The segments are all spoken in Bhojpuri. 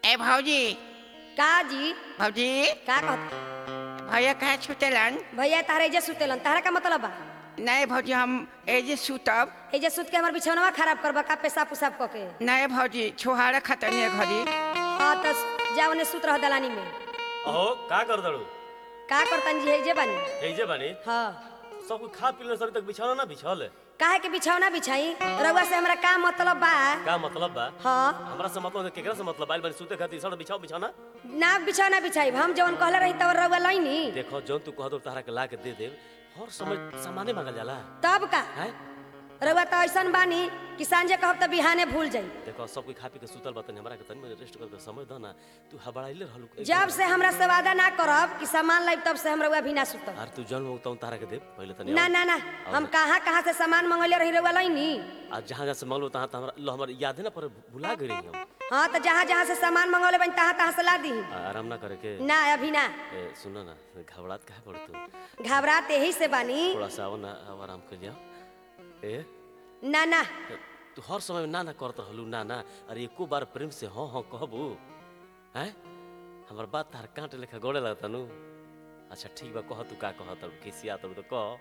ए भौजी का जी भौजी का कहत भैया कहे छुटेलन भैया तारे एजे सुतेलन तारा का मतलब बा नहीं भौजी हम एजे सुतब एजे सुत के हमर बिछौनवा खराब करबा का पेशाब पुसाब क के नहीं भौजी छोहारा खतनी घड़ी हाँ तो जा ओने सुत रह दलानी में अहो का कर दड़ू का करतन जी एजे बानी ऐजे बानी हाँ सब कुछ खा पी ले सर तक बिछाना ना बिछल काहे के बिछौना बिछाई रउआ से हमरा का मतलब बा का मतलब बा हाँ हमरा से मतलब है, केकरा से मतलब आइल बानी सुते खातिर सर बिछाओ बिछाना ना बिछौना बिछाई हम जवन कहले रही तब रउआ लईनी देखो जौन तू कह दो तारा के ला के दे दे हर समय सामाने मांगल जाला तब का हैं रउआ तो ऐसन बानी कि सांझे कहब त बिहाने भूल जाई देखो सब कोई खा पी के सुतल बतन हमरा के तनी रेस्ट कर के समय द ना तू हबड़ाइले रहलू एक जब बार। से हमरा से वादा ना करब कि सामान लाइब तब से हम रउआ भी ना सुतब यार तू जन्म होता तारा के दे पहले तनी ना आओ। ना ना हम कहाँ कहाँ से सामान मंगले रही रउआ लईनी आज जहां जहां से मांगलो तहां तहां हमरा लो हमर याद है ना पर भुला गई रही हम हाँ तो जहाँ जहाँ से सामान मंगौले बन तहाँ तहाँ से ला दी आ- आराम ना करे के ना अभी ना ए सुनो ना घबरात काहे पड़ तू घबराते ही से बानी थोड़ा सा आओ ना आओ आराम कर लिया ए ना ना तू हर समय ना ना करत रहलू ना ना अरे एको बार प्रेम से हाँ हाँ कहबू हैं हमर बात तार कांटे लेखा गोड़े लगता नु अच्छा ठीक बा कह तू का कह तब किसिया तब तो कह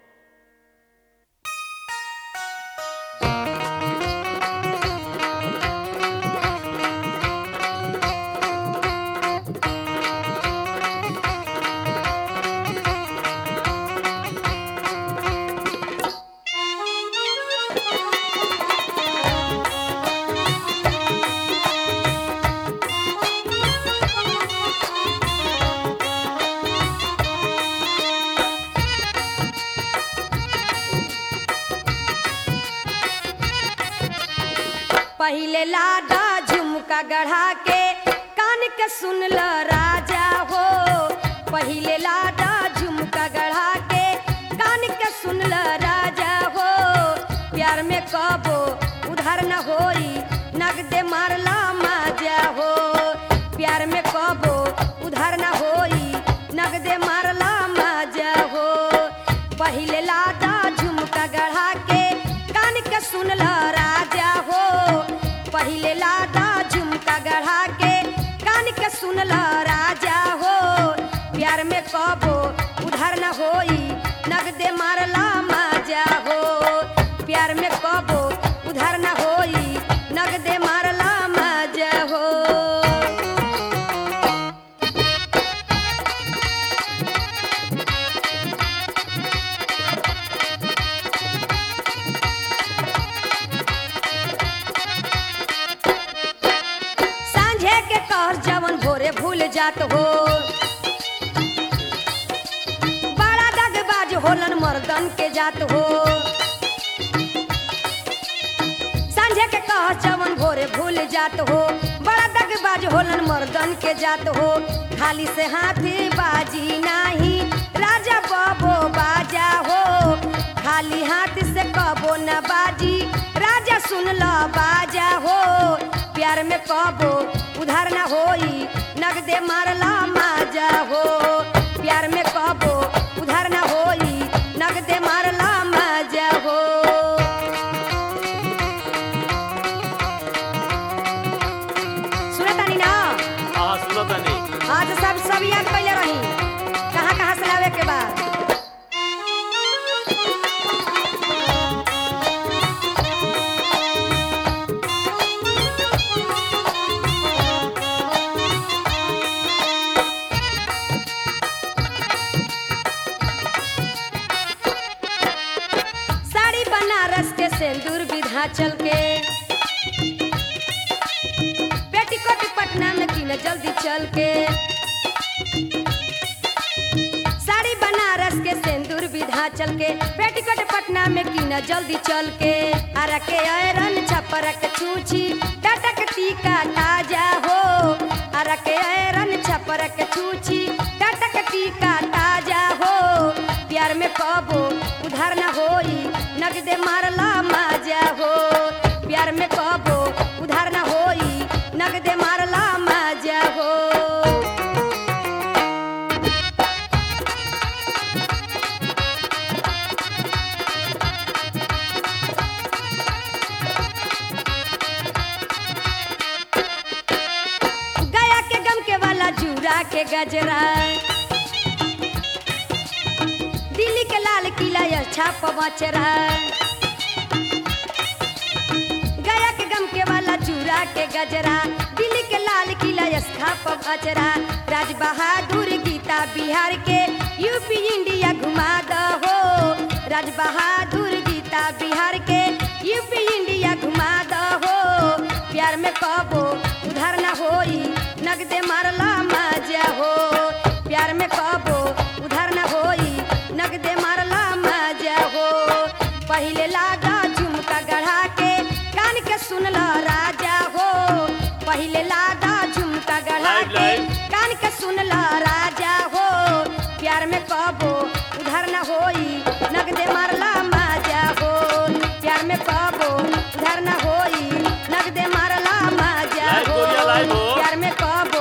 पहिले लाडा झुमका गढ़ा के कान के सुन ल राजा हो पहिले लाडा झुमका गढ़ा के कान के सुन ल राजा हो प्यार में कबो उधार न होई नगदे मारला माजा हो प्यार में कबो उधार न होई नगदे मारला माजा हो पहिले लाडा झुमका गढ़ा के कान के सुन ल राजा हो पहिले लाडा झुमका गढ़ा के कान के सुन ल राजा हो प्यार में कबो उधार न होई नगदे मारला माजा हो प्यार में कबो उधार न होई नगदे मारला माजा हो सांझे के कहर जवन भोरे भूल जात हो बड़ा दगबाज होलन मर्दन के जात हो सांझे के कहर जवन भोरे भूल जात हो बड़ा दगबाज होलन मर्दन के जात हो खाली से हाथी बाजी नाही राजा बबो बाजा हो खाली हाथ से कबो न बाजी राजा सुन ल बाजा हो प्यार में कबो उधार न होई नगदे मारला माजा हो प्यार में कबो उधार न होई नगदे मारला माजा हो सुनतानी ना हां सुनो तनी आज सब सब याद कैले रही कहाँ कहाँ से लावे के बाद साड़ी बनारस के सिंदूर विधाचल के पेटीकोट पटना में किन जल्दी चल के साड़ी बनारस के सिंदूर विधाचल के पेटीकोट पटना में किन जल्दी चल के अरा के ऐरन छपरक छूछी टटक टीका ताजा हो अरा के ऐरन छपरक छूछी टटक टीका ताजा हो प्यार में कबो उधार न होई नगदे मारला माजा हो प्यार में कबो उधार न होई नगदे मारला माजा हो चूड़ा के गजरा दिल्ली के लाल किला अच्छा पवचरा गया के गम के वाला चूड़ा के गजरा दिल्ली के लाल किला यस्खा पवचरा राज बहादुर गीता बिहार के यूपी इंडिया घुमा दहो राज बहादुर गीता बिहार के यूपी इंडिया घुमा दहो प्यार में कबो उधार ना होई नगदे मारला मजा हो प्यार में कबो उधार ना होई नगदे मारला मजा हो पहिले लागा झुमका गढ़ा के कान के सुनला राजा हो पहिले लागा झुमका गढ़ा Live, के live. कान के सुनला राजा हो प्यार में कबो उधार ना होई नगदे मारला मजा हो प्यार में कबो उधार ना होई नगदे मारला मजा Live, हो गोरिया, live हो। प्यार में कबो